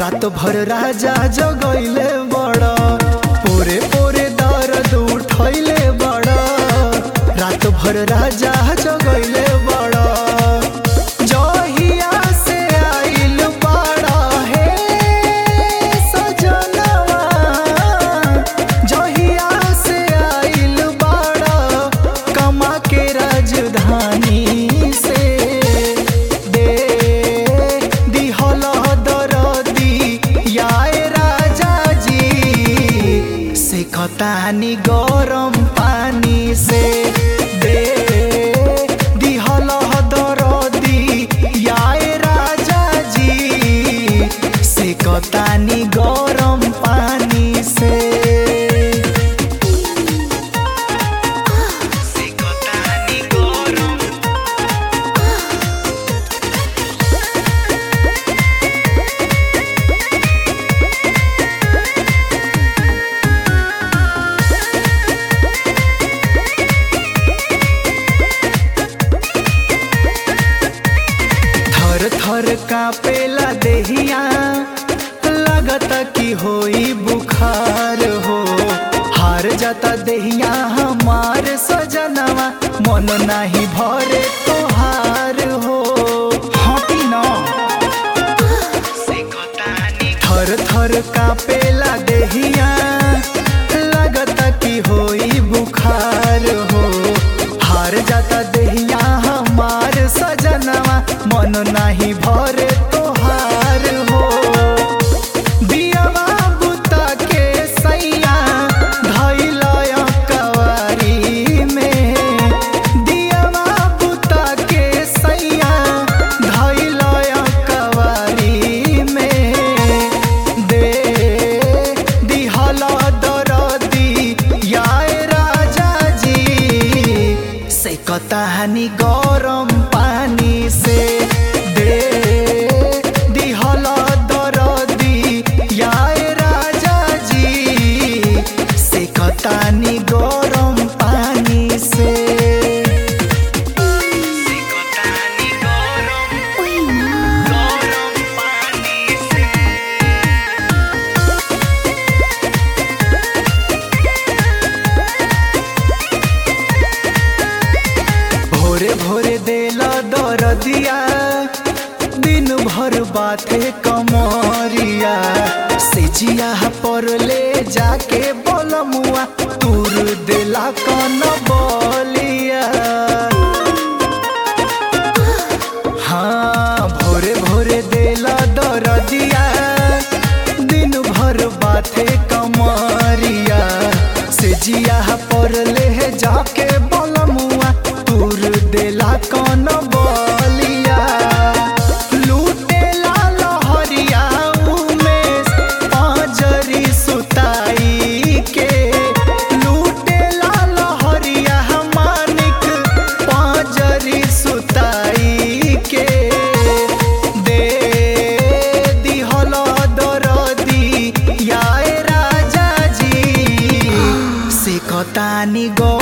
रात भर राजा जगैले बड़ पोरे पोरे दर्द उठैले बड़ रात भर राजा जगैले बड़ जहिया से आइल बड़ हे सजनवा जहिया से आइल बड़ कमा के राजधानी से दे दिहल दरदी याए राजा जी से खतानी गरम पानी से दे दिहल दरदी याए राजा जी से कतानी गरम पानी से से कतानी गरम थर थर कापेला देहिया लगत कि होई बुखार हो हार जाता देहिया हमार सजनवा मन नाही भरे तोहार हो हटी न थर थर कापेला देहिया लगत कि होई बुखार हो हार जाता देहिया हमार सजनवा मन नाही भरे तोहार हो दियवा बुता के सैया धैलय कवारी में दियवा बुता के सैया धैलय कवारी में दे दिहल दरदी याए राजा जी से कतानी गरम पानी से दे दिहल दरदी याए राजा जी से कतानी गरम पानी से से कतानी गरम गरम पानी से भोरे भोरे देला दरदिया दिन भर बाथे कमरिया सेजिया पर ले जाके बोलमुआ तूर देला कन बलिया हाँ भोरे भोरे देला दरदिया दिन भर बाथे कमरिया से जिया पर ले जाके बलमुआ तूर देला कन बलिया लूटेला लहरिया उमेश पाजरी सुताई के लूटेला लहरिया मानिक पाजरी सुताई के दे दिहल दरदी याए राजा जी से कतानी गो